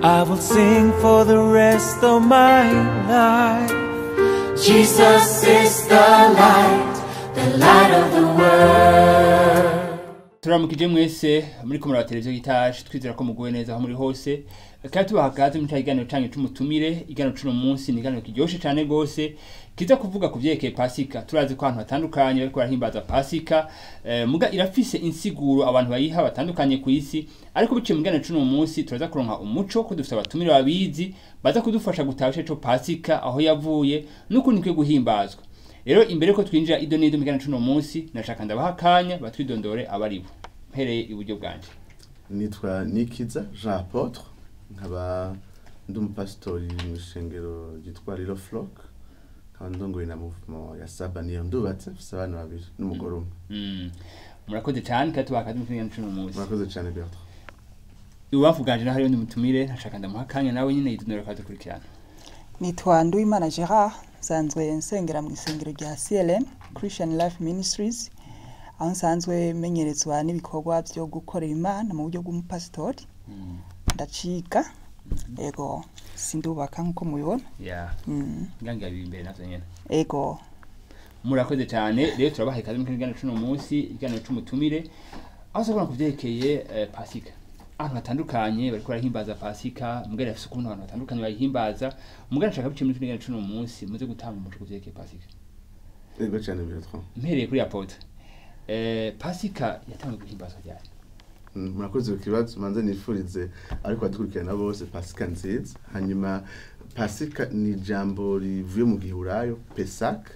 I will sing for the rest of my life. Jesus is the light, the light of the world. turamukije mwese muri kumura wa televiziyo gitaje twizera ko muguwe neza aho muri hose kandi tubaha kaze muri cya kiganiro canyu c'umutumire ikiganiro c'uno munsi ni ikiganiro kiryoshe cane gose kiza kuvuga ku vyerekeye pasika turazi ko ahantu hatandukanye bariko barahimbaza pasika eh, muga irafise insiguro abantu bayiha batandukanye ku isi ariko biciye mu kiganiro c'uno munsi turaza kuronka umuco ko dufite abatumire babizi baza kudufasha gutaha ico pasika aho yavuye n'ukuntu ikwiye guhimbazwa rero imbere ko twinjira ido n'ido mu kiganiro c'uno munsi nashaka ndabaha akanya batwidondore abaribo mpereye iburyo bwanje nitwa nikiza jean apotre nkaba ndi umupasitori mu ishengero ryitwa riro flock nkaba ndongoye na movement ya saba niyo ndubatse mfise abana babiri n'umugore umwe Mm. murakoze cyane kandi tubaha akazi mu kiganiro c'uno munsi murakoze cyane bertrand ibubafu bwanje naho hariho ndi mutumire nashaka ndamuha akanya nawe nyine yidondore akaza kurikirana nitwa Nduwimana Gerard nsanzwe nsengera mu isengero rya CLM Christian Life Ministries aho nsanzwe menyerezwa n'ibikorwa byo gukorera imana mu buryo bw'umupasitori ndacika ego sindubaka nk'uko mubibona ya Mm, ngangira biri imbere navyo nyene ego murakoze cyane rero turabaha ikaze mu kiganiro c'uno munsi ikiganiro c'umutumire aho tuzakora ku vyerekeye eh, pasika ahantu hatandukanye bariko barahimbaza pasika mugari afise ukuntu abantu batandukanye bayihimbaza mugari nshaka biciye muri kiganiro c'uno munsi muze gutanga umuco ku vyerekeye pasika ego cyane bertrand mpereye kuri apotre eh, pasika yatangiye guhimbazwa ryari Mm, murakoze ku kibazo manze nifurize ariko badukurikirana bose pasika nziza hanyuma pasika ni ijambo rivuye mu gihurayo pesak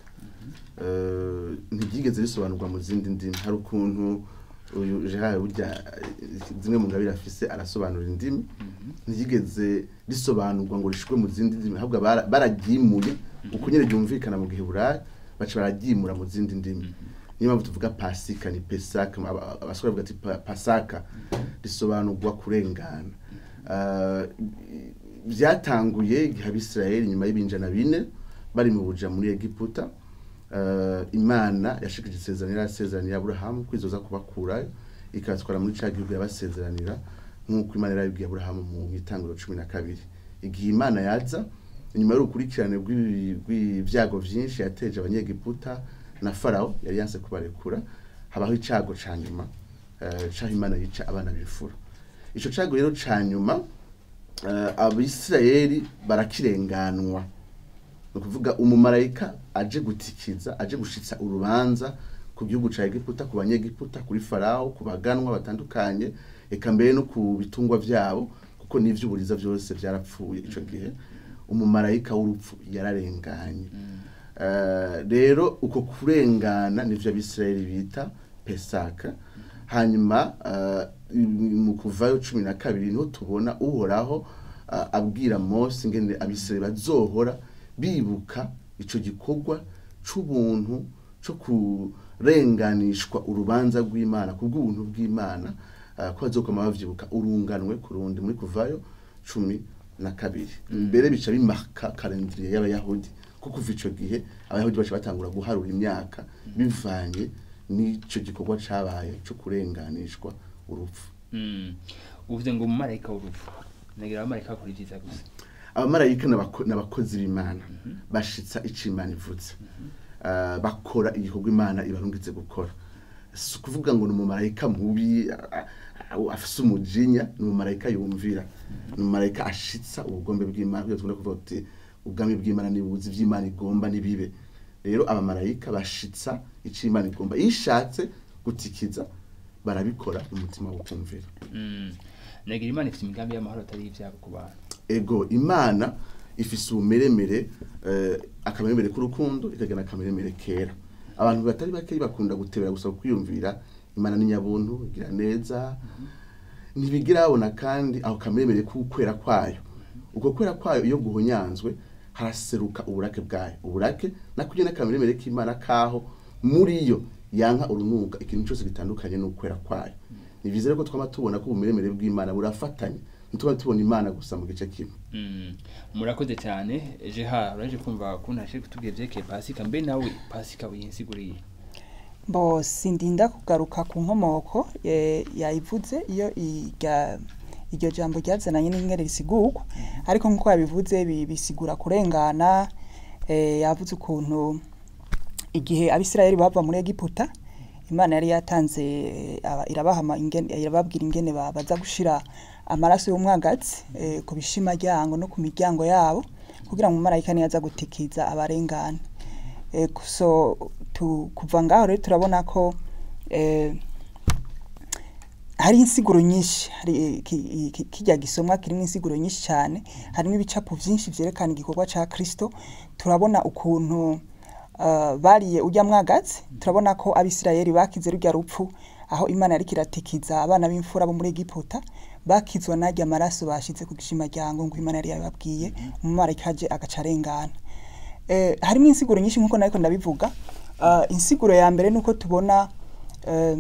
Eh, ntiryigeze risobanurwa mu zindi ndimi hari ukuntu uyu gerard burya eh, zimwe mu ngabire afise arasobanura indimi ntiryigeze risobanurwa ngo rishirwe mu zindi ndimi ahubwo bara- bararyimuye uko nyine ryumvikana mu gihurayo baca bararyimura mu zindi ndimi niyo mpamvu tuvuga pasika ni pesaka aba- abasore bavuga ati pa- pasaka risobanurwa kurengana Ah, byatanguye igihe abisirayeli nyuma y'ibinjana bine bari mu buja muri egiputa Ah, imana yashikije isezerano yarasezeraniye aburahamu kwizoza kubakurayo ikabatwara muri ca gihugu yabasezeranira nk'uko imana yarabibwiye aburahamu mu itangiro cumi na kabiri igihe imana yaza inyuma y'urukurikirane rw'ibi- rw'ibyago vyinshi yateje abanyegiputa na farawo yari yanse kubarekura habaho icago ca nyuma eh, caho imana yica abana b'imfura ico cago rero ca nyuma eh, abisirayeli barakirenganwa ni ukuvuga umumarayika aje gutikiza aje gushitsa urubanza ku gihugu ca egiputa ku banyegiputa kuri farawo ku baganwa batandukanye eka mbere no ku bitungwa vyabo kuko n'ivy'uburiza vyose vyarapfuye ico gihe umumarayika w'urupfu yararenganye Eh, rero uko kurengana nivyo abisirayeli bita pesaka hanyuma eh, mu kuvayo cumi na kabiri niho tubona uhoraho eh, abwira mose ingene abisirayeli bazohora bibuka ico gikorwa c'ubuntu co kurenganishwa urubanza rw'imana ku bw'ubuntu bw'imana eh, ko bazokoma bavyibuka urunganwe ku rundi muri kuvayo cumi na kabiri mbere bica bimarka kalendriye y'abayahudi kuko kuva ico gihe abayahudi baca batangura guharura imyaka bivanye n'ico gikorwa cabaye co kurenganishwa urupfu Mm. uvuze ngo umumarayika w'urupfu nagira abamarayika bakora ivyiza gusa abamarayika n'abako- n'abakozi b'imana bashitsa ico imana ivuze Ah, bakora igikorwa imana ibarungitse gukora si ukuvuga ngo ni umumarayika mubi ah, ah, afise umujinya ni umumarayika yumvira ni umumarayika ashitsa ubugombe bw'imana kugira tugomba kuvuga tuti ubwami bw'imana nibuzi ivy'imana igomba nibibe rero abamarayika bashitsa ico imana igomba iyo ishatse gutikiza barabikora umutima wo kumvira Mm. nagira imana ifite imigambi y'amahoro atari ivyabo ku bantu ego imana ifise ubumeremere eh, akameremere k'urukundo ikagira akameremere kera abantu batari bake bakunda gutebera gusa kwiyumvira imana ni nyabuntu igira neza ntibigira babona kandi aho kameremere k'ukwera kwayo uko kwera kwayo iyo guhonyanzwe haraseruka uburake bwayo uburake nako nyene akameremere k'imana kaho muri yo yanka urunuka ikintu cyose gitandukanye n'ukwera kwayo ni vyiza rero ko twama tubona ko ubumeremere bw'imana burafatanye ntituba tubona imana gusa mu gice kimwe Mm. murakoze cyane jeha uraje kumva ukuntu ashe kutubwira vyerekeye pasika mbe nawe pasika uyinsiguriye bo sindinda kugaruka ku nkomoko eh, yayivuze iyo irya iryo jambo ryazananye n'ingere risigurwa ariko nk'uko yabivuze bi- bisigura kurengana eh, yavuze ukuntu igihe abisirayeli bava muri egiputa imana yari yatanze eh, aba- irabahama ingene- irababwira ingene ba- baza gushira amaraso y'umwagazi eh, ku bishimaryango no ku miryango yabo kugira ngo umumarayika niyaza gutikiza abarengana Eh, so tu, kuva ngaho rero turabona ko eh, hari insiguro nyinshi hari eh, ki- ki- kijya gisomwa kirimo insiguro nyinshi cyane harimo ibicapo byinshi byerekana igikorwa cya kirisito turabona ukuntu uh, bariye ujya mwagazi turabona ko abisirayeli bakize rujya rupfu aho imana yari kiratikiza abana b'imfura bo muri egiputa bakizwa najya amaraso bashize ku gishimaryango ngo imana yari yababwiye umumarayika aje agaca arengana eh, harimo insiguro nyinshi nk'uko nariko ndabivuga uh, insiguro ya mbere nuko tubona eh,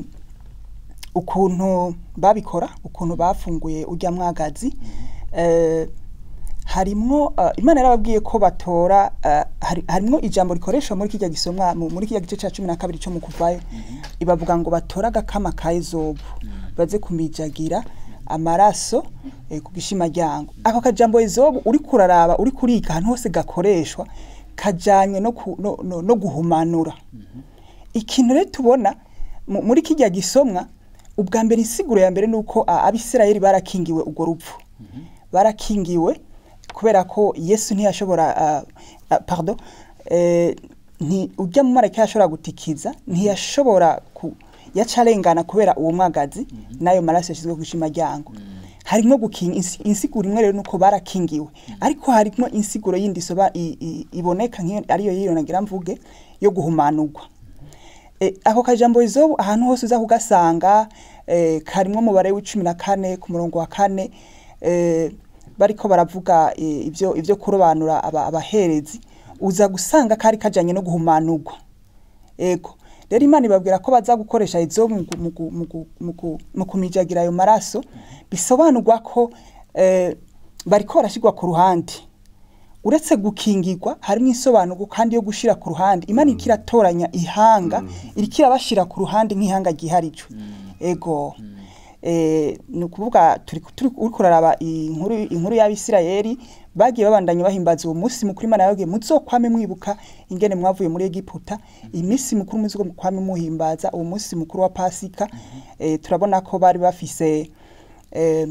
ukuntu babikora ukuntu bafunguye ujya mwagazi eh, harimwo uh, imana yarababwiye ko batora uh, hari, harimwo ijambo rikoreshwa muri kijya gisomwa mu- muri kijya gice cya cumi na kabiri cyo mu kuvayo ibavuga ngo batore agakama ka ezobu baze kumijagira amaraso eh, ku gishimaryango ako kajambo ezobu uri kuraraba uri kuriga ahantu hose gakoreshwa kajanye no, ku, no, no, no guhumanura ikintu rero tubona mu- muri kijya gisomwa ubwa mbere insiguro ya mbere ni uko a- abisirayeli barakingiwe urwo rupfu barakingiwe kubera ko yesu ntiyashobora ah, ah, pardon eh, nti ujya mu marayika yashobora gutikiza ntiyashobora ku yacarengana kubera uwo mwagazi n'ayo maraso yashyizwe ku gishimaryango harimo gukinga insi- insiguro imwe rero nuko barakingiwe ariko harimo insiguro yindi isoba i- i- iboneka nk'iyo ariyo yiyo nagira mvuge yo guhumanurwa e, ako kajambo izobu ahantu hose uza kugasanga e, karimwo umubare w'icumi na kane ku murongo wa kane e, bariko baravuga e, ivyo ivyo kurobanura aba, abaherezi uza gusanga kari kajanye no guhumanurwa ego rero imana ibabwira ko baza gukoresha izobu mu gu- mu gu- mu gu- mu gu- mu kumijagira ayo maraso bisobanurwa ko eh, bariko barashyirwa ku ruhande uretse gukingirwa harimo insobanuro kandi yo gushira ku ruhande imana iriko iratoranya ihanga iriko irabashira ku ruhande nk'ihanga ryiharije ego eh, ni ukuvuga turi turi uriko uraraba inkuru inkuru y'abisirayeli bagiye babandanya bahimbaza uwo munsi mukuru imana yababwiye muzokwame mwibuka ingene mwavuye muri egiputa iminsi mukuru muzokwame muhimbaza uwo munsi mukuru wa pasika eh, turabona ko bari bafise eh,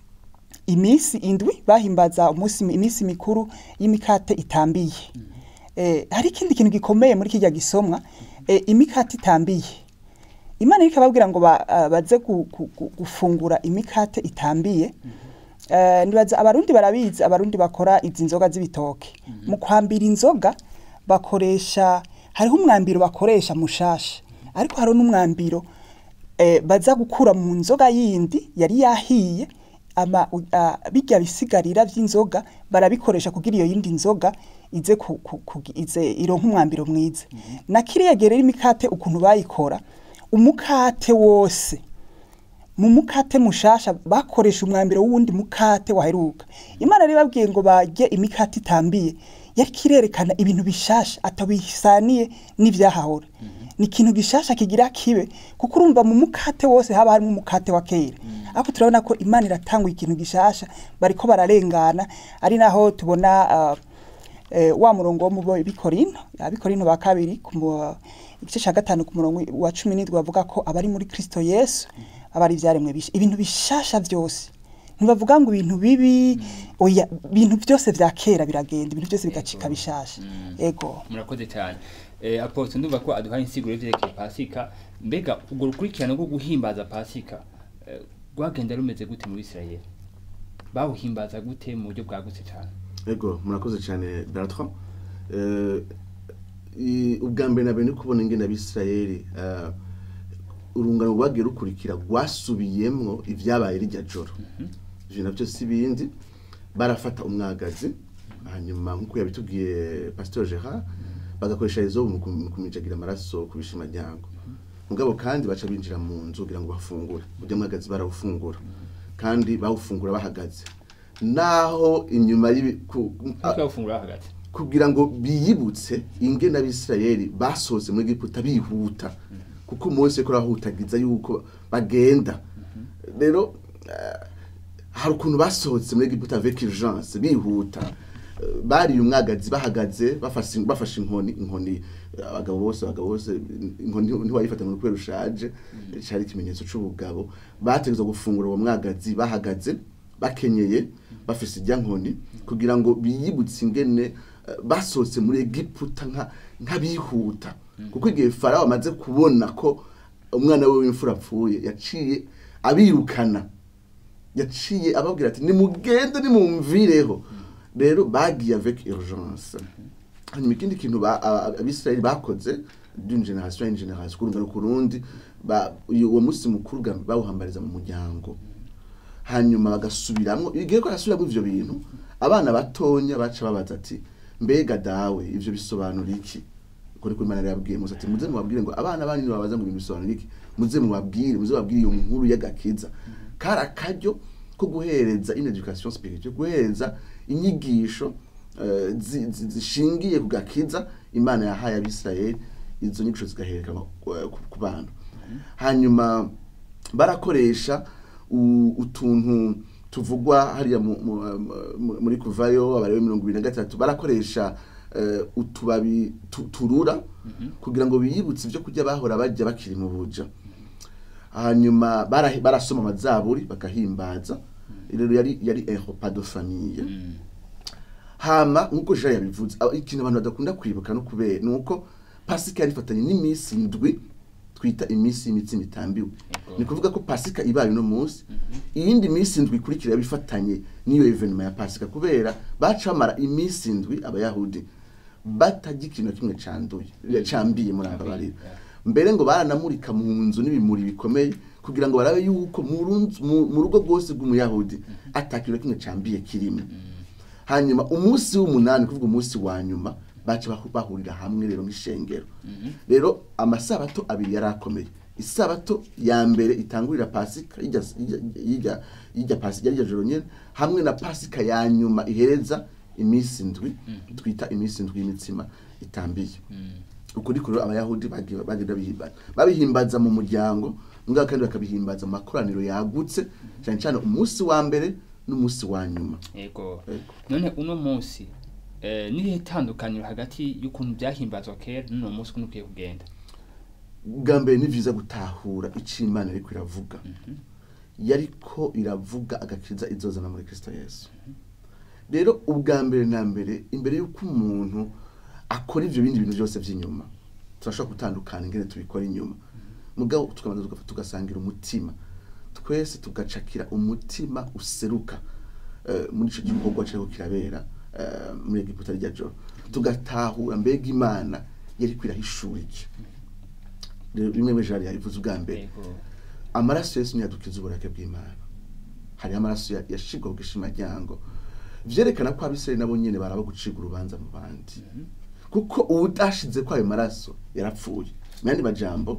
iminsi indwi bahimbaza umunsi iminsi mikuru y'imikate itambiye eh, hari ikindi kintu gikomeye muri kijya gisomwa eh, imikate itambiye imana iriko ababwira ngo ba, uh, baze gu, gu, gu, gufungura imikate itambiye uh, nibaza abarundi barabizi abarundi bakora izi nzoga z'ibitoke mu kwambira inzoga bakoresha hariho umwambiro bakoresha mushasha ariko hariho n'umwambiro eh, baza gukura mu nzoga yindi yari yahiye ama u- a- bijya bisigarira vy'inzoga barabikoresha kugira iyo yindi nzoga ize ku, ku, ku, ize ironka umwambiro mwiza na kiriya gihe rero imikate ukuntu bayikora umukate wose mu mukate mushasha bakoresha umwambiro w'uwundi mukate waheruka imana rero ibabwiye ngo barye imikate itambiye yari kirerekana ibintu bishasha atabisaniye n'ivyahahora ni ikintu gishasha kigira kibe kuko urumva mu mukate wose haba harimo umukate wa kera ariko turabona ko imana iratanga ikintu gishasha bariko bararengana ari naho tubona uh, eh, wa murongo wo mu bikorino abikorino ba kabiri ku mu- igice cya gatanu ku murongo wa cumi n'indwi bavuga ko abari muri kristo yesu aba ari ibyaremwe bisha ibintu bishasha byose ntibavuga ngo ibintu bibi oya ibintu byose vya kera biragenda ibintu byose bigacika bishasha ego murakoze cyane eh, aposto ndumva ko aduhaye insiguro y'ivyerekeye pasika mbega urwo rukurikirane rwo guhimbaza pasika eh, rwagenda rumeze gute muri isirayeli bawuhimbaza gute mu buryo bwagutse cyane ego murakoze cyane Bertrand Eh, i- ubwa mbere na mbere ni kubona ingene abisirayeli eh, urungano rwagiye rukurikira rwasubiyemwo ibyabaye rirya joro ivyo navyo si bindi barafata umwagazi hanyuma nk'uko yabitubwiye pasteur gerard bagakoresha izobu mu kum- mu kumijagira amaraso ku bishimaryango mugabo kandi baca binjira mu nzu kugira ngo bafungure urya mwagazi barawufungura kandi bawufungura bahagaze naho inyuma y'ibi ku- nk'uko bawufungura hagati kugira ngo biyibutse ingene abisirayeli basohotse muri egiputa bihuta kuko mose ko arahutagiza yuko bagenda rero eh, hari ukuntu basohotse muri Egiputa avec urgence bihuta Eh, bariye umwagazi bahagaze bafashe bafashe inkoni inkoni eh, abagabo bose abagabo bose inkoni ntiwayifata ngo kubera ushaje cyari ikimenyetso c'ubugabo bategezwa gufungura uwo mwagazi bahagaze bakenyeye bafise ijya nkoni kugira ngo biyibutse ingene eh, basohotse muri Egiputa nka nk'abihuta kuko igihe farawo amaze kubona ko umwana we w'imfura apfuye yaciye abirukana yaciye ababwira ati nimugende nimumvireho rero bagiye avec urgence hanyuma ikindi kintu ba- a- a- abisirayeli bakoze d'une generation à une generation kurungana ku rundi ba- uyu- uwo munsi mukuru bwa mbere bawuhambariza mu muryango hanyuma bagasubiramwo igihe ko arasubiramo ivyo bintu abana batonya baca babaza ati mbega dawe ivyo bisobanura iki kuri kuri Imana yabwiye Musa ati muze mubabwire ngo abana banyu babaza ngo ibintu bisobanura iki muze mubabwire muze babwire iyo nkuru y'agakiza kari akaryo ko guhereza une education spirituelle guhereza inyigisho eh, zi- zi- zishingiye ku gakiza imana yahaye abisirayeli izo nyigisho zigaherekanwa ku- ku- ku bana hanyuma barakoresha u- utuntu tuvugwa hariya mu- mu- mu- muri kuvayo abarewe mirongo ibiri na gatatu barakoresha eh, utubabi tu- turura kugira ngo biyibutse ibyo kurya bahora bajya bakiri mu buja hanyuma bara- barasoma amazaburi bagahimbaza rero yari yari ehopa de famille hama nkuko jean yabivuze aba- ikintu abantu badakunda kwibuka no kubera ni uko pasika yari ifatanye n'iminsi indwi twita iminsi y'imitsima itambiwe Yego. ni kuvuga ko pasika ibaye uno munsi iyindi minsi indwi ikurikira yaba ifatanye n'iyo evenema ya pasika kubera baca bamara iminsi indwi abayahudi batajya ikintu na kimwe canduye cambiye muri aba barira mbere ngo baranamurika mu nzu n'ibimuri bikomeye kugira ngo barabe yuko mu runzu- mu- mu rugo rwose rw'umuyahudi atakintu na kimwe cambiye kirimo hanyuma umunsi w'umunani kuvuga umunsi wa nyuma baca bahu- bahurira hamwe rero nk'ishengero rero amasabato abiri yari akomeye isabato ya mbere itangurira pasika y'irya y'irya- y'irya pasika y'irya joro nyene hamwe na pasika ya nyuma ihereza iminsi indwi twita iminsi indwi y'imitsima itambiye ukuri kuri abayahudi bagiye bagenda bihimbaza babihimbaza mu muryango ngaho kandi bakabihimbaza mu makoraniro yagutse cyane cyane umunsi wa mbere n'umunsi wa nyuma yego Yego. none uno munsi eh, nirihe tandukaniro hagati y'ukuntu byahimbazwa kera n'uno munsi ukuntu ukwiye kugenda bwa mbere ni byiza gutahura icyo imana ariko iravuga yariko iravuga agakiza izozana muri kristo yesu rero ubwa mbere na mbere imbere y'uko umuntu akora ibyo bindi bintu byose by'inyuma turashobora gutandukana ingene tubikora inyuma mugabo tukabanza tugafa- tugasangira umutima twese tugacakira umutima useruka eh, muri ico gikorwa kiriko kirabera eh, muri egiputa rya joro tugatahura mbega imana yariko irahishura iki rero bimwe muri jari yabivuze ubwa mbere yego amaraso yesu ntiyadukiza uburake bw'imana hariho amaraso ya- yashigwa ku gishimajyango vyerekana ko abisirayeli nabo nyene baraba guciga urubanza mu bandi kuko uwudashize ko ayo maraso yarapfuye mu yandi majambo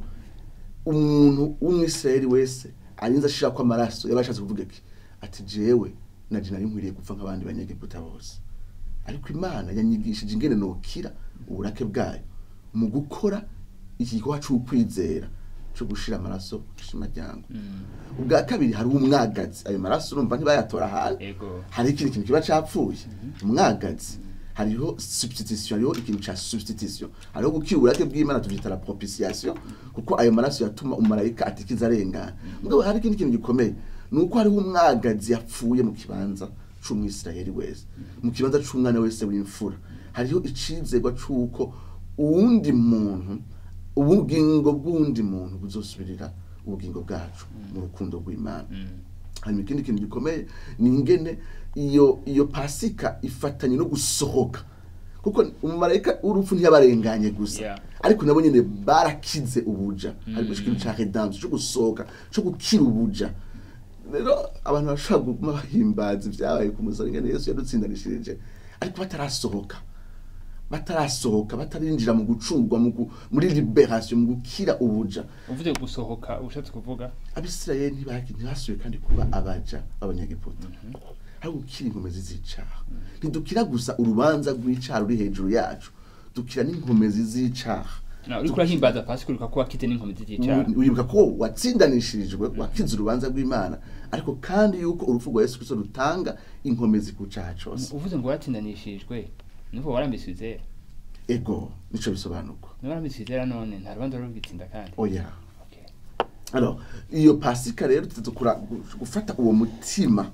umuntu w'umwisirayeli wese arinze ashira ko amaraso yaba ashatse kuvuga iki ati jewe naje nari nkwiriye gupfa nk'abandi banyegiputa bose ariko imana yanyigishije ingene nokira uburake bwayo mu gukora iki gikorwa c'ukwizera co gushira amaraso ku gishimajyango ubwa kabiri hari umwagazi ayo maraso urumva ntibayatora ahantu yego hari ikindi kintu kiba capfuye umwagazi hariho substitution hariho ikintu ca substitution hariho gukira uburake bw'imana tuvyita la propitiation kuko ayo maraso yatuma umumarayika atikiza arengana mugabo hari ikindi kintu gikomeye ni uko hariho umwagazi yapfuye mu kibanza c'umwisirayeli wese mu kibanza c'umwana wese w'imfura hariho icizerwa c'uko uwundi muntu ubugingo bw'uwundi muntu buzosubirira ubugingo bwacu mu rukundo rw'imana hanyuma ikindi kintu gikomeye ni ingene iyo iyo pasika ifatanye no gusohoka kuko umumarayika w'urupfu ntiyabarenganye gusa Yeah. ariko nabo nyene barakize ubuja harimo ikintu ca redemption cyo gusohoka cyo gukira ubuja rero abantu bashobora kuguma bahimbaza ibyabaye ku musaraba ingene yesu yadutsindanishirije ariko batarasohoka batarasohoka batarinjira mu gucungwa mu gu- muri liberation mu gukira ubuja uvuze gusohoka ushatse kuvuga abisirayeli ntibaki- ntibasubiye kandi kuba abaja b'abanyagiputa ari gukira inkomezi z'icaha ntidukira gusa urubanza rw'icaha ruri hejuru yacu dukira n'inkomezi z'icaha Na, uriko urahimbaza pasika uriko kuba kite n'inkomezi z'icyaha wibuka ko watsindanishirijwe wakize urubanza rw'imana ariko kandi yuko urupfu rwa yesu kristo rutanga inkomezi ku cyaha cose uvuze ngo waratsindanishijwe nuko warambitswe izera ego nico bisobanurwa niba warambitswe izera none nta rubanza rwo rwitsinda kandi oya Okay. alors iyo pasika rero tuteze kura- gufata uwo mutima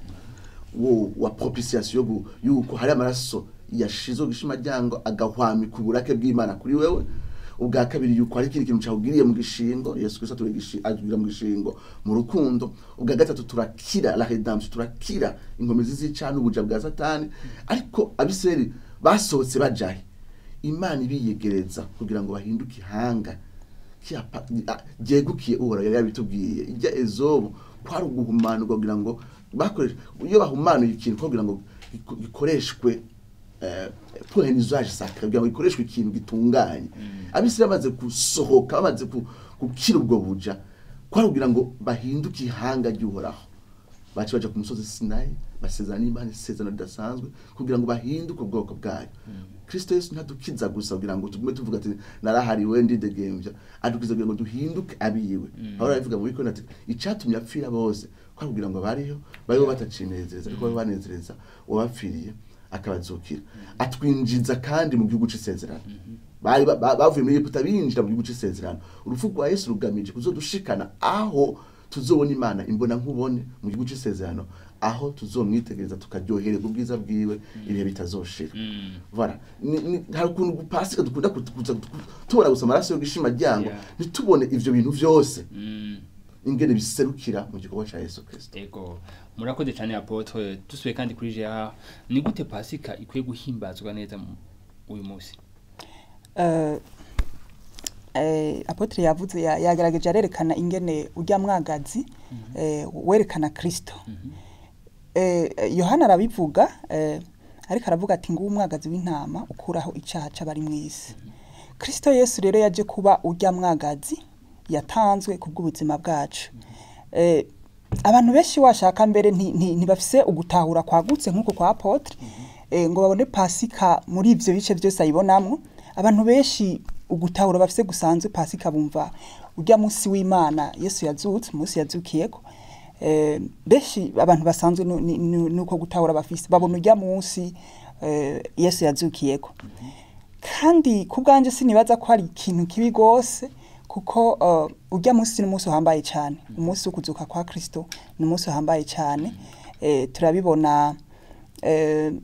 wo wa propitiation gu- yuko hari amaraso yashizwe gishima ryango agahwamika uburake bw'imana kuri wewe ubwa kabiri yuko hari ikindi kintu cyawugiriye mu gishingo yesu kristo atubwira mu gishingo mu rukundo ubwa gatatu turakira la redemption turakira inkomezi z'icana ubuja bwa satani ariko abisirayeli basohotse bajahe imana ibiyegereza kugira ngo bahinduke ihanga kiapa- a- ryegukiye uhoraho yari yabitubwiye ijya ezobu kwari uguhumanurwa kugira ngo bakoreshe iyo bahumanuye ikintu kugira ngo giko- gikoreshwe eh, pour un usage sacré kugira ngo gikoreshwe ikintu gitunganye abisirayeli bamaze gusohoka bamaze ku- gukira ubwo buja kwari kugira ngo bahinduke ihanga ry'uhoraho baca baja ku musozi sinayi basezerana n'imana isezerano ridasanzwe kugira ngo bahinduke ubwoko bwayo kristo yesu ntadukiza gusa kugira ngo tugume tuvuga ati narahariwe ndidegembya adukiza kugira ngo duhinduke abiwe pawulo arabivuga mu bikoni ati icatumye apfira bose kwari kugira ngo bariho bariho batacinezereza ariko babe banezereza uwabapfiriye akabazukira atwinjiza kandi mu gihugu c'isezerano bari ba- ba- bavuye muri egiputa binjira mu gihugu c'isezerano urupfu rwa yesu rugamije kuzodushikana aho tuzobona imana imbona nkubone mu gihugu c'isezerano aho tuzomwitegereza tukaryohererwa ubwiza bwiwe ibihe bitazoshira voilà Ni- ni- hari ukuntu gupasika dukunda kut- kuza tu- tubona gusa amaraso yo gishima ryango Yeah. ntitubone ivyo bintu vyose Mm. ingene biserukira mu gikorwa ca yesu kristo ego murakoze cyane apotre dusubiye kandi kuri jeha ni gute pasika ikwiye guhimbazwa neza mu- uyu munsi Eh, eh, apotre yavuze ya- yagaragaje arerekana ingene urya mwagazi eh, werekana kristo eh, yohana arabivuga eh, ariko aravuga ati nguwo umwagazi w'intama ukuraho icyaha c'abari mw'isi kristo yesu rero yaje kuba urya mwagazi yatanzwe ku bw'ubuzima bwacu eh, abantu benshi washaka mbere nti- nti- ntibafise ugutahura kwagutse nk'uko kwa apotre eh, ngo babone pasika muri ivyo bice byose ayibonamwo abantu benshi ugutahura bafise gusanzwe pasika bumva urya munsi w'imana yesu yazutse umunsi yazukiyeko eh, benshi abantu basanzwe nu- ni- nu- nuko gutahura bafise babona urya munsi eh, yesu yazukiyeko kandi ku bwanjye sinibaza ko hari ikintu kibi rwose kuko uh, urya munsi ni umunsi uhambaye cyane umunsi wo kuzuka kwa kristo ni umunsi uhambaye cyane eh, turabibona eh,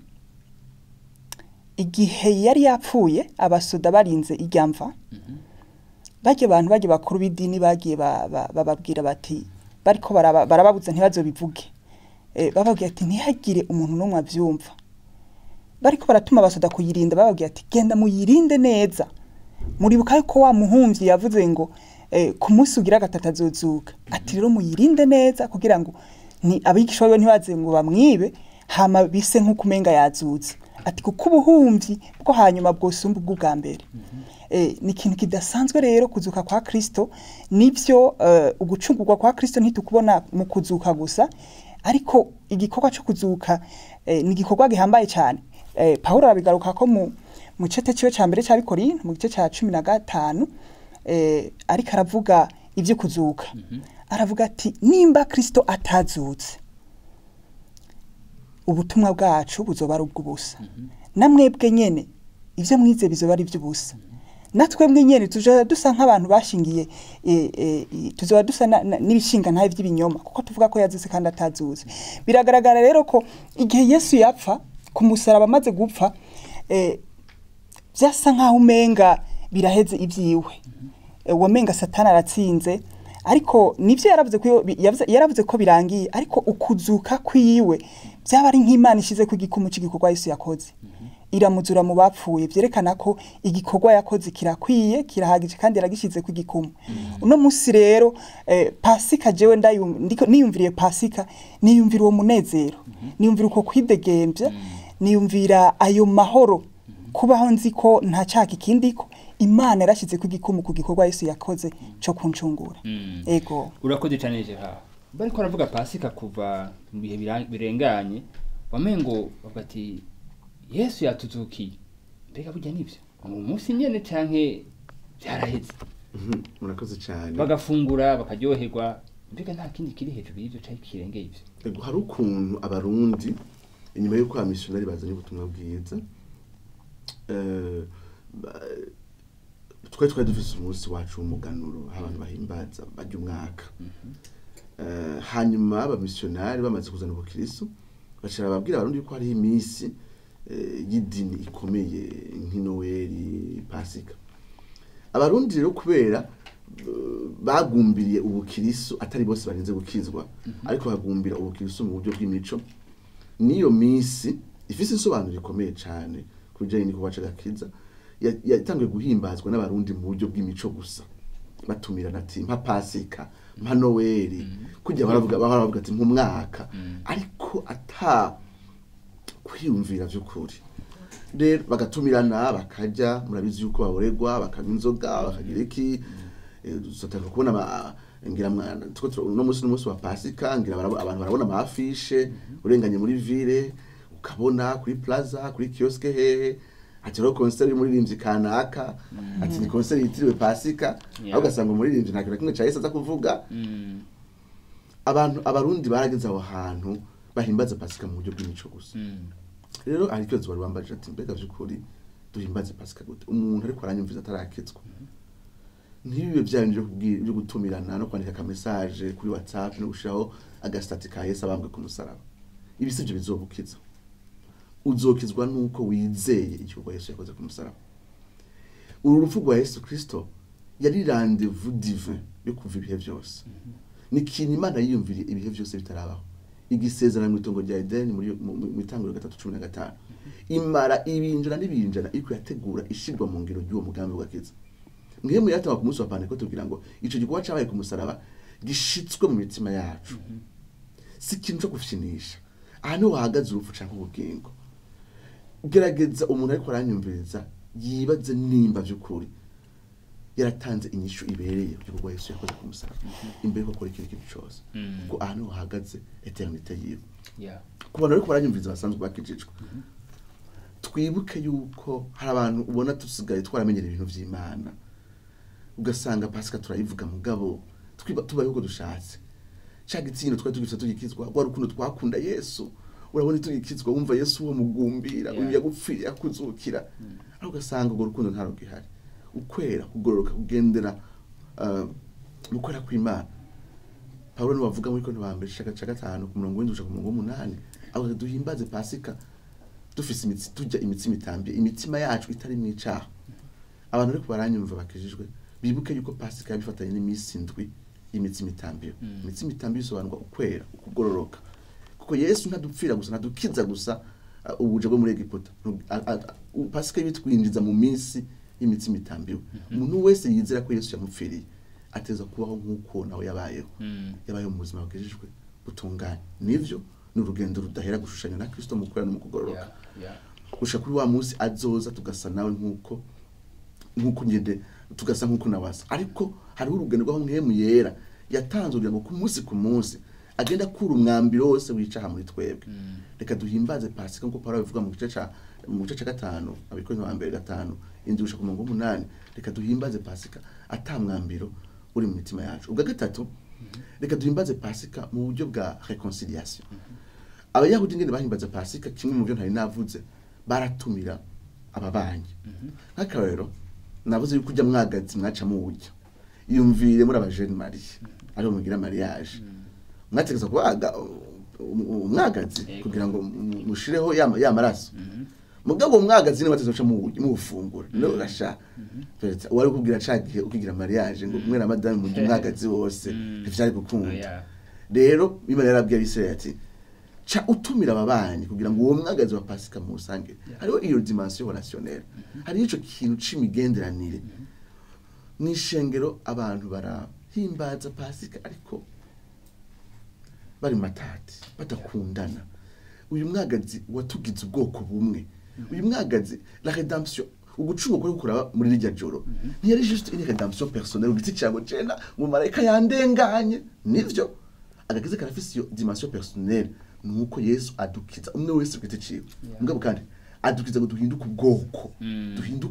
igihe yari yapfuye abasoda barinze irya mva barya abantu barya bakuru b'idini bagiye ba- ba- bababwira bati bariko baraba- barababuza ntibazobivuge eh, bababwira ati ntihagire umuntu n'umwe avyumva bariko baratuma abasoda kuyirinda bababwira ati genda muyirinde neza muribuka yuko wa muhumvyi yavuze ngo eh, ku munsi ugira gatatu azozuka ati rero muyirinde neza kugira ngo ni abigisha biwe ntibaze ngo bamwibe hama bise nk'uko umenga yazutse ati kuko ubuhumvyi bwo hanyuma bwosumba ubw'ubwa mbere eh, ni ikintu kidasanzwe rero kuzuka kwa kristo nivyo eh, ugucungurwa kwa kristo ntitukubona mu kuzuka gusa ariko igikorwa cyo kuzuka eh, ni igikorwa gihambaye cyane eh, pawulo arabigaruka ko mu mu cete ciwe ca mbere c'abikorino mu gice ca cumi na gatanu eh, ariko aravuga ivyo kuzuka aravuga ati nimba kristo atazutse ubutumwa bwacu buzoba ari ubw'ubusa namwebwe nyene ivyo mwize bizoba ari ivy'ubusa natwebwe nyene tuzoba dusa nk'abantu bashingiye eh, eh, i- tuzoba dusa na- na- n'ibishinga ntaye vy'ibinyoma kuko tuvuga ko yazutse kandi atazutse biragaragara rero ko igihe yesu yapfa ku musaraba amaze gupfa eh, vyasa nk'aho umenga biraheze ivyiwe eh, womenga satani aratsinze ariko nivyo yaravuze ko bi- yavuze- yaravuze ko birangiye ariko ukuzuka kwiwe byaba ari nk'imana ishize ku igikumu cy'igikorwa yesu yakoze iramuzura mu bapfuye vyerekana ko igikorwa yakoze kirakwiye kirahagije kandi yaragishyize ku igikumu uno munsi rero eh, pasika jewe ndayum- ndiko- niyumviriye pasika niyumvira uwo munezero niyumvira uko kwidegembya niyumvira ayo mahoro kubaho nzi ko nta cyaha ikindiko imana yarashyize ku igikumu ku gikorwa yesu yakoze cyo kuncungura Mm. ego urakoze cyane jeha bariko baravuga pasika kuva mu bihe bira- birenganye wamengo bavuga ati yesu yatuzukiye mbega burya nivyo ni umunsi nyene canke byaraheze Mhm, murakoze cyane bagafungura bakaryoherwa mbega nta kindi kiri hejuru y'ibyo cyari kirengeye ibyo Ego, hari ukuntu abarundi inyuma y'uko abamisiyonari bazanye ubutumwa bwiza eh, ba- twari twari dufise umunsi wacu w'umuganuro aho abantu bahimbaza barya umwaka Eh, hanyuma abamisiyonari bamaze kuzana ubukirisu bacara babwira abarundi yuko hariho iminsi eh, y'idini ikomeye nk'inoweli pasika abarundi rero kubera eh, bagumbiriye ubukirisu atari bose barinze gukizwa ariko bagumbira ubukirisu mu buryo bw'imico n'iyo minsi ifise insobanuro ikomeye cyane ku bijyanye n'igikorwa c'agakiza ya- yatangiye guhimbazwa n'abarundi mu buryo bw'imico gusa batumirana ati mpa pasika mpa noweli kujya baravuga bahora bavuga ati nk'umwaka ariko ata kwiyumvira by'ukuri rero bagatumirana bakajya murabizi yuko baboregwa bakanywa inzoga bakagira iki eh, dusatanga kubona ama- ngira mwana tuko tu- uno munsi n'umunsi wa pasika ngira barabo- abantu barabona amafishe urenganye muri ville ukabona kuri plaza kuri kioske hehe ati rero concert y'umuririmbyi kanaka ati ni concert yitiriwe pasika Yeah. aho ugasanga umuririmbyi nta kintu na kimwe ca Yesu aza kuvuga abantu abarundi barageze aho hantu bahimbaza pasika mu buryo bw'imico gusa rero hari ikibazo bari bambajije ati mbega by'ukuri duhimbaze pasika gute umuntu ariko aranyumviza atarakitswa ntibibe bya bintu byo kubwira- byo gutumirana no kwandika akamesaje kuri whatsapp no gushiraho agasitati ka yesu abambwe ku musaraba ibi sivyo bizobukiza uzokizwa nuko wizeye igikorwa yesu yakoze ku musaraba uru rupfu rwa yesu kristo yari rendez-vous divin yo kuva ibihe byose ni ikintu imana yiyumviriye ibihe byose bitarabaho igisezerano mu itongo rya edeni muri mu- mu mu itangiriro gatatu cumi na gatanu imara ibinjana n'ibinjana iriko yategura ishirwa mu ngiro ry'uwo mugambi w'agakiza mwe mu yatanga ku munsi wa pantekote kugira ngo ico gikorwa cabaye ku musaraba gishitswe mu mitima yacu si ikintu co gufyinisha aha niho hahagaze urupfu canke ubugingo gerageza umuntu ariko aranyumviriza yibaze nimba vy'ukuri yaratanze inyishu ibereye ku gikorwa yesu yakoze ku musaraba imbere yuko akora ikintu kintu cose kuko aha niho hahagaze eternite yiwe Yeah. ku bantu ariko baranyumviriza basanzwe bakijijwe twibuke yuko hari abantu ubona dusigaye twaramenyera ibintu vy'imana ugasanga pasika turayivuga mugabo twiba tubaye uko dushatse ca gitsino twari tugifite tugikizwa rwa rukundo twakunda yesu urabona tugikizwa wumva yesu uwo mugumbira Yeah. uyu yagupfiriye akuzukira ariko ugasanga urwo rukundo nta rugihari ukwera kugororoka kugendera uh, mu kwera kw'imana pawulo niwe bavuga muri konti bambere caka ca gatanu ku murongo w'indwi gushika ku murongo w'umunani aho duhimbaze pasika dufise imitsi turya imitsima itambiye imitima yacu itari mu icaha abantu ariko baranyumva bakijijwe bibuke yuko pasika yabifatanye n'iminsi indwi y'imitsima itambiye imitsima itambiye bisobanurwa ukwera ukugororoka kuko yesu ntadupfira gusa ntadukiza gusa uh, ubuje bwo muri egiputa Nu- a- a- u- pasika ibitwinjiza mu minsi y'imitsima itambiwe umuntu wese yizera ko yesu yamupfiriye ateza kubaho nk'uko nawe yabayeho yabayeho mu buzima bwejejwe butunganye nivyo ni urugendo rudahera gushushanya na kristo mu kwera no mu kugororoka Yeah. Yeah. gushika kuri wa munsi azoza tugasa nawe nk'uko nk'uko ngende tugasa nk'uko nawasa ariko hariho urugendo rw'aho mwemu yera yatanze kugira ngo ku munsi ku munsi agenda akura umwambiro wose wicaha muri twebwe reka duhimbaze pasika nk'uko pawulo abivuga mu gice ca mu gice ca gatanu abikorintho ba mbere gatanu indwi gushika ku murongo w'umunani reka duhimbaze pasika ata mwambiro uri mu mitima yacu ubwa gatatu reka duhimbaze pasika mu buryo bwa reconciliation abayahudi ngene bahimbaza pasika kimwe mu byo ntari navuze baratumira ababanyi nk'akarorero navuze yuko ujya mwagazi mwaca muwurya yumvire muri abajene mariye ariho mugira mariage mwategeza kubaga umwagazi Yego. kugira ngo mu- mushireho ya ya maraso mugabo uwo mwagazi ni bateze muca muwufungura no urasha Peretse, wari kubwira cagihe ukigira mariage ngo mwe na madame mujye umwagazi wose ntivyari gukunda Yeah. rero imana yarabwiye abisirayeli ati ca utumira ababanyi kugira ngo uwo mwagazi wa pasika muwusange hariho iyo dimension relationnelle hariho ico kintu c'imigenderanire mw'ishengero abantu barahimbaza pasika ariko bari mu matati badakundana uyu mwagazi watugize ubwoko bumwe uyu mwagazi la redemption ugucunga kuri kuraba muri rirya joro ntiyari juste une redemption personnelle ugiti cyago cena mu marayika yandenganye nivyo agakiza karafise iyo dimension personnelle nuko yesu adukiza umwe wese ku giti ciwe mugabo kandi adukiza ngo duhinduke ubwoko duhinduke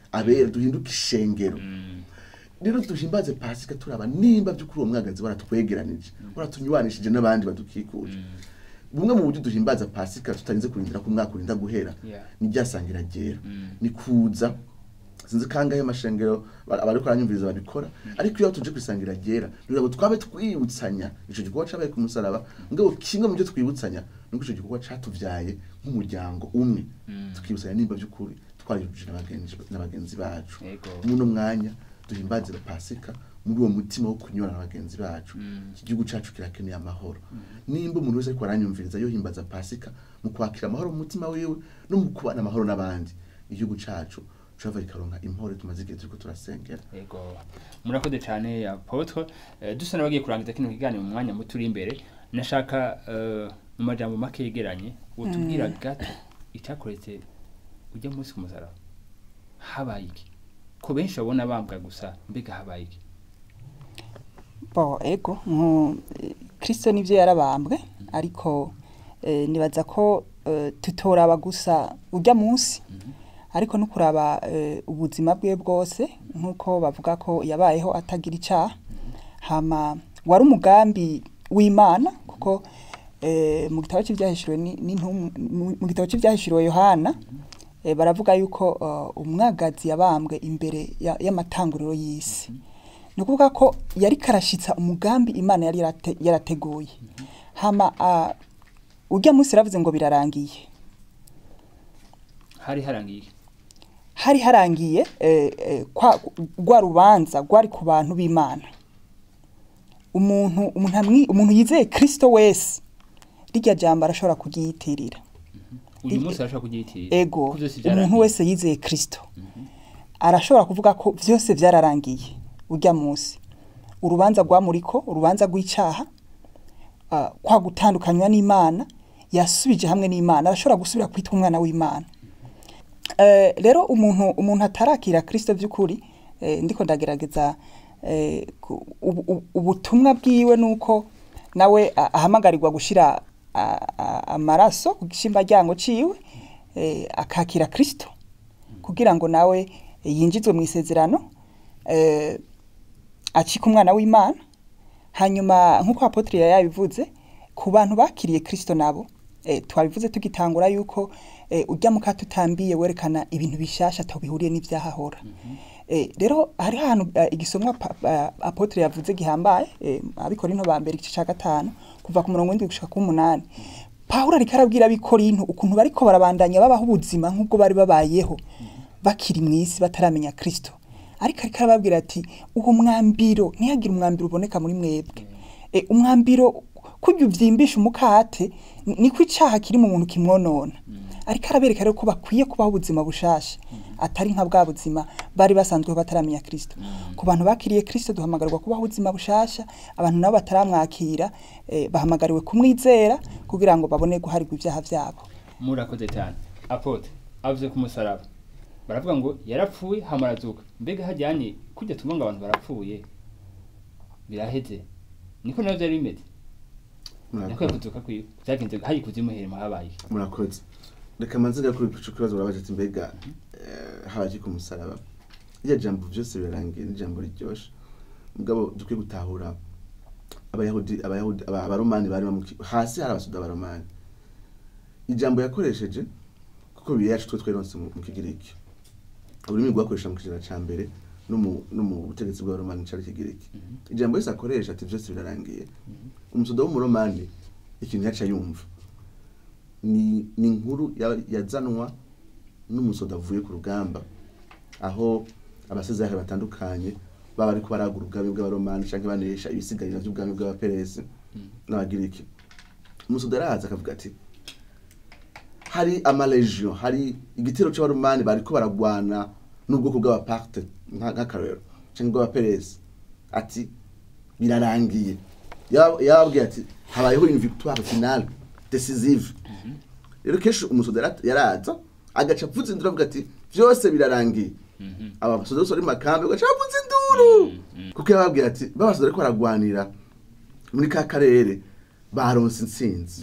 abera duhinduke ishengero rero duhimbaze pasika turaba nimba by'ukuri uwo mwagazi waratwegeranije waratunywanishije n'abandi badukikuje bumwe mu buryo duhimbaza pasika tutarinze kurindira ko umwaka urinda guhera Yeah. ni ryasangira ryera ni kuza sinzi kangahe amashengero ba- abariko aranyumviriza babikora ariko iyo tuje kwisangira ryera kugira ngo twabe twibutsanya ico gikorwa cabaye ku musaraba ngabo kimwe mu byo twibutsanya nuko ico gikorwa catuvyaye nk'umuryango umwe tukibutsanya nimba by'ukuri twarijuje n'abagenzi n'abagenzi bacu Yego. muno mwanya duhimbaze pasika muri uwo mutima wo kunyura na bagenzi bacu iki gihugu cacu kirakeneye amahoro nimba umuntu wese ariko aranyumviriza yohimbaza pasika mu kwakira amahoro mu mutima wiwe no mu kubana amahoro n'abandi igihugu cacu cava kikaronka impore tumaze igihe turiko turasengera Ego. Murakoze cyane apotre. Eh, dusa n'abagiye kurangiza kino kiganiro mu mwanya muto uri imbere. Nashaka eh, mu majambo make yegeranye utubwira gato icyakoretse ujya munsi ku musaraba. Habaye iki? Ko benshi babona bambwa gusa mbega habaye iki? bo ego nku kristo nivyo yarabambwe ariko eh, nibaza ko eh, tutoraba gusa urya munsi ariko no kuraba eh, ubuzima bwe bwose nk'uko bavuga ko yabayeho atagira icaha hama wari umugambi w'imana kuko eh, mu gitabo cy'ibyahishuriwe ni- n'intumwa- mu- mu gitabo cy'ibyahishuriwe yohana eh, baravuga yuko eh, umwagazi yabambwe imbere ya- y'amatanguriro y'isi ni ukuvuga ko yari karashitsa umugambi imana yari yarate- yarateguye hama ah, urya munsi yaravuze ngo birarangiye Hari harangiye iki? hari harangiye eh, eh, kwa rwa rubanza rwari ku bantu b'imana umuntu umuntu amwi- umuntu yizeye kristo wese rirya jambo arashobora kuryiyitirira Uyu I- munsi arashaka kugiyitirira. ego Ko vyose umuntu vyarangiye. wese yizeye kristo arashobora kuvuga ko byose byararangiye urya munsi urubanza rwamuriko urubanza rw'icaha ah, kwa gutandukanywa n'imana yasubije hamwe n'imana arashobora gusubira kwitwa umwana w'imana Eh, rero umuntu umuntu atarakira kristo by'ukuri eh, ndiko ndagerageza eh, ku- ubu- ubu- ubutumwa bwiwe nuko nawe a- ahamagarirwa gushira a- a- amaraso ku gishimbaryango ciwe eh, akakira kristo kugira ngo nawe yinjizwe mu isezerano eh, acika umwana w'imana hanyuma nk'uko apotre yari yabivuze ku bantu bakiriye kristo nabo eh, twabivuze tugitangura yuko eh, ujya muka tutambiye werekana ibintu bishasha atabihuriye n'ivyahahora eh, rero hari ahantu eh, igisomwa pa- pa- apotre yavuze gihambaye eh, abikorinto ba mbere igice ca gatanu kuva ku murongo w'indwi gushika ku munani pawulo ariko arabwira abikorinto ukuntu bariko barabandanya babaho ubuzima nk'ubwo bari babayeho bakiri mu isi bataramenya kristo ariko ariko arababwira ati uwo mwambiro ntihagire umwambiro uboneka muri mwebwe e, umwambiro kurya uvyimbisha umukate ni- niko icaha kiri mu muntu kimwonona ariko arabereka rero ko bakwiye kubaho ubuzima bushasha atari nka bwa buzima bari basanzweho bataramenya kristo ku bantu bakiriye kristo duhamagarirwa kubaho ubuzima bushasha abantu nabo bataramwakira eh, bahamagariwe kumwizera kugira ngo babone guharirwa ibyaha vyabo Murakoze cyane. Apotre avuze ku musaraba. Baravuga ngo yarapfuye hamarazuka. Mbega hajyanye kujya tuvuga ngo abantu barapfuye. Biraheze. Niko navyo byari bimeze. Nako Murakoze. yakuzuka kwiwe. Byagenze hari kuzimu herema habaye. iki? murakoze reka manze ngakuri ico kibazo urabaje ati mbega eh, habaye iki ku musaraba irya jambo vyose birarangiye ni ijambo riryoshe mugabo dukwiye gutahura abayahudi abayahudi aba- abaromani bari bamuki hasi hari abasuda abaromani ijambo yakoresheje kuko bibiliya yacu twe tweronse mu mu kigiriki ururimi rwakoresha mu kijana ca mbere no mu no mu butegetsi bw'abaromani cari ikigiriki ijambo yose akoresha ati vyose birarangiye umusuda w'umuromani ikintu yaca yumva ni ni inkuru ya- yazanwa n'umusoda avuye ku rugamba aho abasezerani batandukanye baba ariko baragura ubwami bw'abaromani canke banesha ibisigarira vy'ubwami bw'abaperesi n'abagiriki umusoda araza akavuga ati hari amalegio hari igitero c'abaromani bariko baragwana n'ubwoko bw'abaparte nka- nk'akarorero canke bw'abaperesi ati birarangiye Yaba- yababwiye ati habayeho une victoire finale decisive rero kenshi umusoda yara- yaraza agaca avuza induru avuga ati vyose birarangiye aba basoda bose bari mu makambi bagaca bavuza induru kuko yababwiye ati babasoda ariko baragwanira muri ka karere baronse intsinzi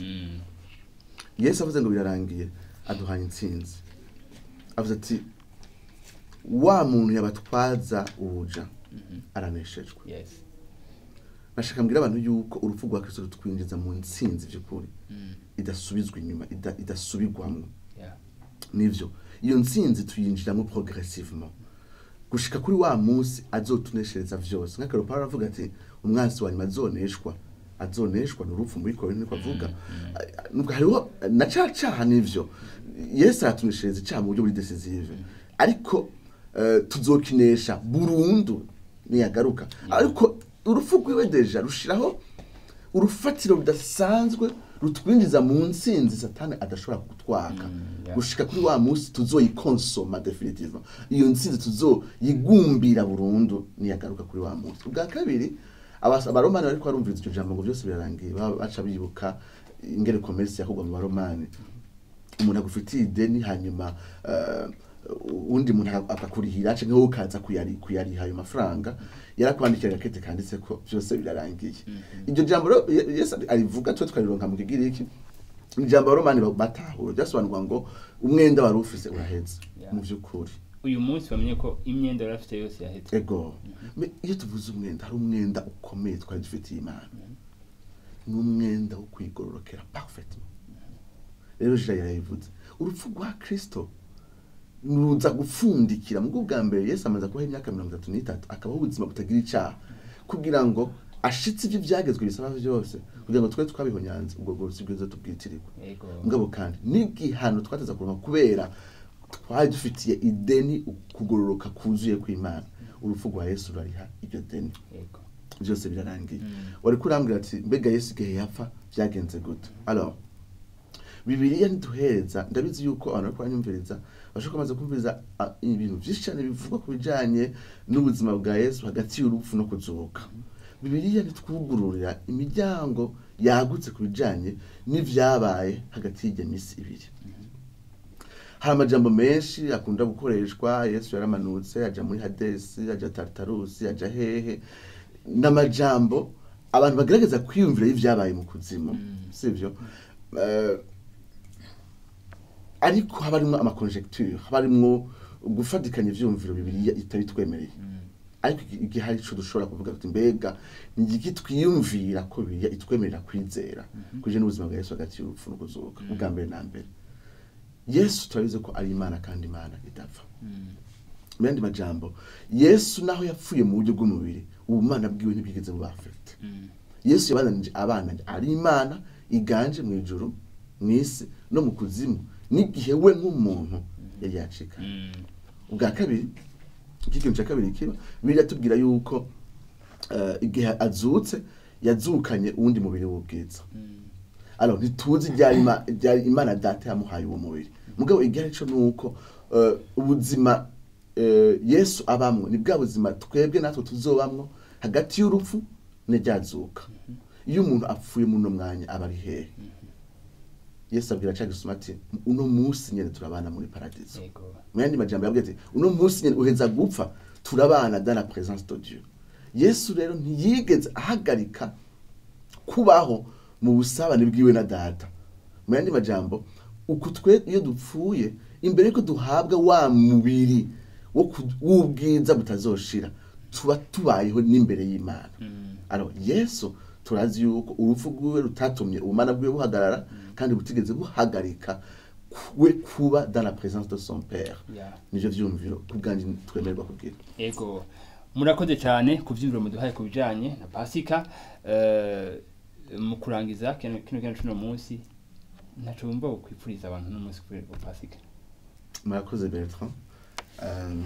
yesu avuze ngo birarangiye aduhaye intsinzi avuze ati wa muntu yabatwaza ubuja araneshejwe yes nashaka mbwira abantu yuko urupfu rwa kristo rutwinjiza mu ntsinzi by'ukuri idasubizwa inyuma ida- idasubirwamo yeah nivyo iyo ntsinzi tuyinjiramo progressivement gushika kuri wa munsi azotuneshereza vyose nk'akaro Pawulo aravuga ati umwansi wa nyuma azoneshwa azoneshwa n'urupfu muri Korinto niko avuga nubwo hariho na ca caha nivyo Yesu aratuneshereza icaha mu buryo buri decisive ariko eh, tuzokinesha burundu niyagaruka ariko urupfu rwiwe deja rushiraho urufatiro rudasanzwe rutwinjiza mu ntsinzi satani adashobora kutwaka yeah. gushika kuri wa munsi tuzoyikonsoma definitivement iyo ntsinzi tuzoyigumbira burundu niyagaruka kuri wa munsi ubwa kabiri abas- abaromani bariko barumviriza iryo jambo ngo byose birarangiye baba baca bibuka ingene commerce yakorwa mu baromani umuntu agufitiye ideni hanyuma eh, undi muntu akakurihira canke wowe ukaza kuyari- kuyariha ayo mafaranga yarakwandikira agakete kanditse ko byose birarangiye iryo jambo rero Ye- yesu arivuga twe tukarironka mu kigiriki ijambo abaromani ba- batahura ryasobanurwa ngo umwenda wari ufise uraheze Yeah. mu by'ukuri uyu munsi bamenye ko imyenda yari afite yose yahetse ego Me- iyo tuvuze umwenda hari umwenda ukomeye twari dufitiye imana ni umwenda wo kwigororokera parfaitement rero jira yarabivuze urupfu rwa kristo ruza gupfundikira mu bwa mbere yesu amaze kubaho imyaka mirongo itatu n'itatu akabaho ubuzima butagira icaha kugira ngo ashitse ibyo byagezwe bisaba byose kugira ngo twe twabihonyanze ubwo bwose bwiza tubwitirirwe yego mugabo kandi n'igihano twateza kuronka kubera twari dufitiye ideni kugororoka kuzuye kw'imana urupfu rwa yesu rurariha iryo deni yego byose birarangiye wari kurambwira ati mbega yesu igihe yapfa byagenze gute alors bibiliya ntiduhereza ndabizi yuko abantu bariko baranyumviriza bashobora kumaze kumviriza ah, ibintu vyinshi cyane bivugwa ku bijanye n'ubuzima bwa yesu hagati y'urupfu no kuzuka bibiliya ntitwugururira imiryango yagutse ku bijanye n'ivyabaye hagati y'iryo misi ibiri hari amajambo menshi akunda gukoreshwa yesu yaramanutse aja muri hadesi aja tartarusi aja hehe n'amajambo abantu bagerageza kwiyumvira y'ivyabaye mu kuzimu sivyo Eh, ariko haba harimwo amakonjecture haba harimwo gufatikanya ivyumviro bibiriya itabitwemereye ariko igi- igihe hari ico dushobora kuvuga tuti mbega ni igiki twiyumvira ko bibiriya itwemerera kwizera kuje n'ubuzima bwa yesu hagati y'urupfu no kuzuka ubwa mbere na mbere yesu turabizi ko ari imana kandi imana idapfa mu yandi majambo yesu naho yapfuye mu buryo bw'umubiri ubumana bwiwe ntibwigeze buba afite yesu yabananije abana ari imana iganje mu ijuru mu isi no mu kuzimu n'igihe we nk'umuntu yari yacika ubwa kabiri iki kintu cya kabiri kiba biratubwira yuko eh, igihe azutse yazukanye uwundi mubiri w'ubwiza alors ntituzi ryari Ima- ryari imana data yamuhaye uwo mubiri mugabo igihe cyo nuko eh, ubuzima eh, yesu abamwo ni bwa buzima twebwe natwe tuzobamwo hagati y'urupfu n'iryazuka iyo umuntu apfuye muri uno mwanya aba ari hehe yesu abwira cya gisuma ati uno munsi nyene turabana muri paradiso yego mu yandi majambo yabwiye ati uno munsi nyene uheza gupfa turabana dans la présence de Dieu yesu rero ntiyigeze ahagarika kubaho mu busabane bwiwe na data mu yandi majambo uku twe iyo dupfuye imbere yuko duhabwa wa mubiri wo ku- w'ubwiza butazoshira tuba tubayeho n'imbere y'imana alors yesu turazi yuko urupfu rwiwe rutatumye ubumana bwiwe buhagarara kandi butigeze buhagarika we kuba dans la présence de son père Yeah. nivyo vyumviro kubwanjye twemererwa kubwira yego murakoze cyane ku byiyumviro muduhaye ku bijyanye na pasika eh, mu kurangiza kino kino kino cuno munsi ntaco wumva kwipfuriza abantu n'umunsi wa pasika murakoze bertrand Um,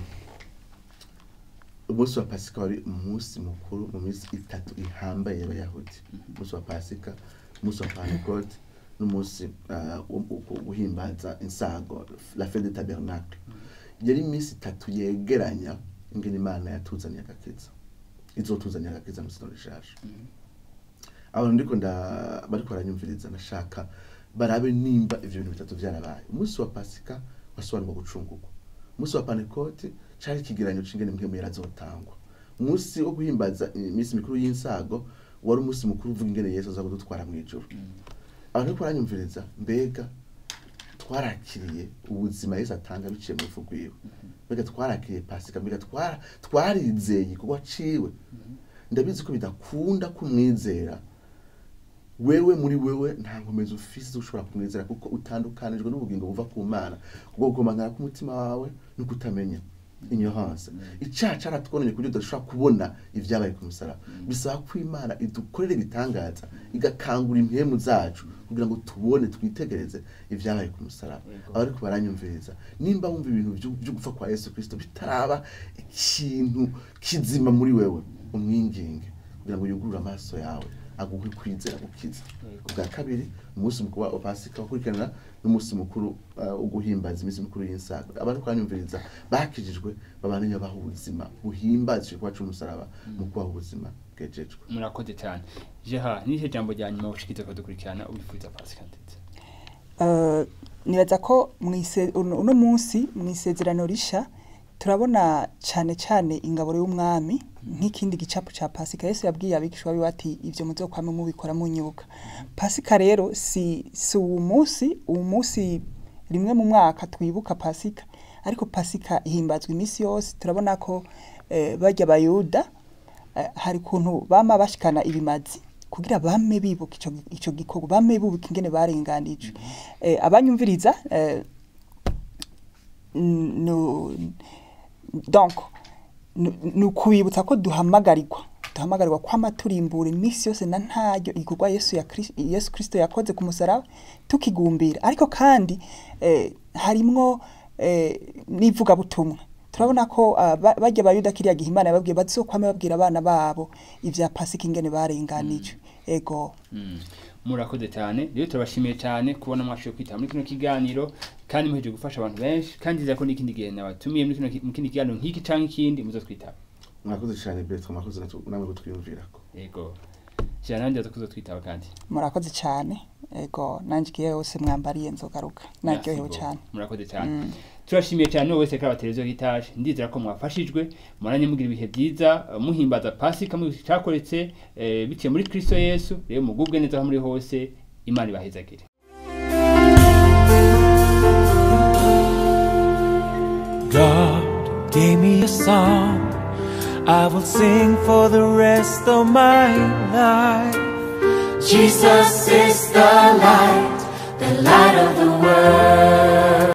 umunsi wa pasika wari umunsi mukuru mu minsi itatu ihambaye y'abayahudi umunsi wa pasika umunsi wa pantecote n'umunsi uh, wo- wo- wo guhimbaza insago la fête de tabernacle yari iminsi itatu yegeranya ingene imana yatuzaniye agakiza izotuzaniye agakiza mu sino rishaje abantu ndiko nda bariko baranyumviriza ndashaka barabe nimba ivyo bintu bitatu vyarabaye umunsi wa pasika wasobanurwa gucungurwa umunsi wa pantekote cari ikigeranyo c'ingene mpwemu yarazotangwa umunsi wo guhimbaza iminsi mikuru y'insago wari umunsi mukuru uvuga ingene yesu aza kudutwara mw'ijuru abantu bariko baranyumviriza mbega twarakiriye ubuzima yesu atanga biciye mu rupfu rwiwe mbega twarakiriye pasika mbega twara- twarizeye igikorwa ciwe ndabizi ko bidakunda kumwizera wewe muri wewe nta nkomezi ufise zo ushobora kumwizera kuko utandukanijwe n'ubugingo buva ku mana ubwo gukomangana k'umutima wawe no kutamenya ignorance icaha caratwononye kuburyo udashobora kubona ivyabaye ku musaraba bisaba ko imana idukorera ibitangaza igakangura impemu zacu kugira ngo tubone twitegereze ivyabaye ku musaraba Yego. abariko baranyumviriza nimba wumva ibintu vyo vyo gupfa kwa yesu kristo bitaraba ikintu kizima muri wewe umwinginge kugira ngo yugurure amaso yawe aguhe kwizera gukiza Yego. ubwa kabiri umunsi mukuru wa pasika ukurikirana n'umunsi mukuru uh, wo guhimbaza iminsi mikuru y'insago abantu kwanyumviriza bakijijwe babandanya baha ubuzima buhimbaza ico kuba c'umusaraba mu kubaha ubuzima bwejejwe murakoze cyane jeha nihe jambo rya nyuma ushikiza ko dukurikirana ubifuriza pasika ndetse Eh, nibaza ko mwise- uno uno munsi mu isezerano risha turabona cyane cyane ingaburo y'umwami nk'ikindi gicapu cya pasika yesu yabwiye abigishwa biwe ati ibyo muzokwame mubikora munyibuka pasika rero si si uwo munsi uwo munsi rimwe mu mwaka twibuka pasika ariko pasika ihimbazwa iminsi yose turabona ko eh, barya abayuda eh, hari ukuntu bama bashikana ibimazi kugira bame bibuka ico gi- ico gikorwa bame bibuka ingene barenganije eh, abanyumviriza eh, n- no donc nu- ni ukubibutsa ko duhamagarirwa duhamagarirwa kwama turimbura iminsi yose na ntaryo igikorwa yesu ya Kris- yesu kirisito yakoze ku musaraba tukigumbira ariko kandi eh, harimwo eh, n'ivugabutumwa turabona ko ah, ba- barya bayuda kiriya gihe imana yababwiye bazokwame babwira abana babo ivya pasika ingene barenganije ego Mm. murakoze cyane rero turabashimiye cyane kubona mwashoboye kwitaba muri kino kiganiro kandi muheje gufasha abantu benshi kandi nzira ko n'ikindi gihe nabatumiye muri kino ki- mu kindi kiganiro nk'iki canke ikindi muzotwitaba mwakoze cyane Bertrand mwakoze natu- namwe kutwiyumvirako yego jeha nanjye aza kuzotwitaba kandi murakoze cyane ego nanjye igihe yose mwambariye nzogaruka naryohewe Merci cyane beaucoup. murakoze cyane turashimiye cyane n'uwo wese kaba televiziyo y'itaje ndizera ko mwafashijwe muranye mugira ibihe byiza eh, muhimbaza pasika mu cyakoretse eh, biciye muri kristo yesu rero mugubwe neza aho muri hose imana ibahezagire God gave me a song I will sing for the rest of my life. Jesus is the light, the light of the world.